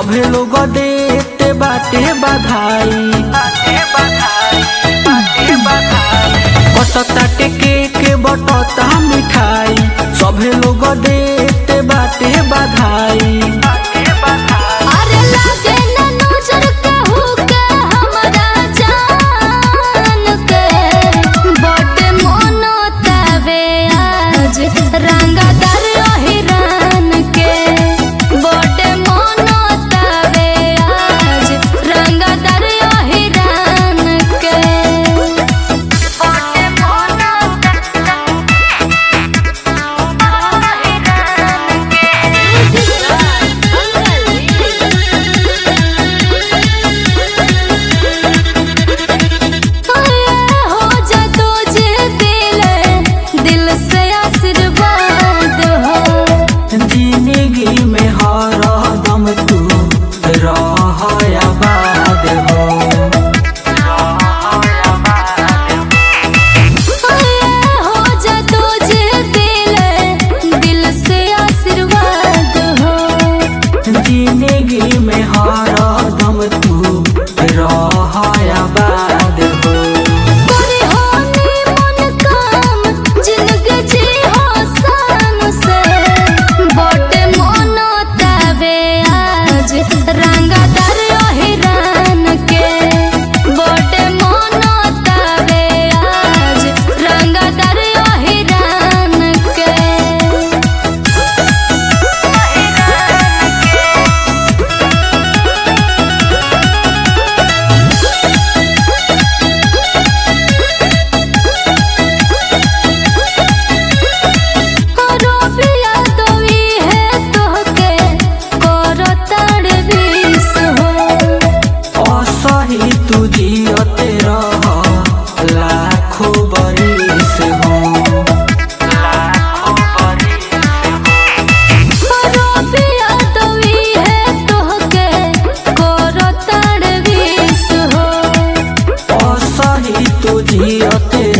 सभे लोग देते बाटे बधाई बटताटे केक बटता मिठाई सभे लोग देते बाटे बधाई अरे लागे ना नजर कहू के हमरा जान के बटे मोनो तवे आज रंगदार हिरान के बटे मोनो तवे आज रंगदार हिरान के बटे मोनो हो जा तुझे दिल दिल से आशीर्वाद हो जिंदगी में हर दम तू रह आबाद हो हो जा तुझे दिल दिल से आशीर्वाद हो जिंदगी में हर दम तू रह आबाद हो पूरी होनी मन काम जिंदगी जी हो शान से बटे मोनो तवे आज रंगदार हिरान के बटे मोनो तवे आज रंगदार हिरान के रोबिया दोई है तोहके करो तड़बीस हो असही तू जियते रह लाखों बरिस हो रोबिया दोई है तोहके करो तड़बीस हो असही तू जियते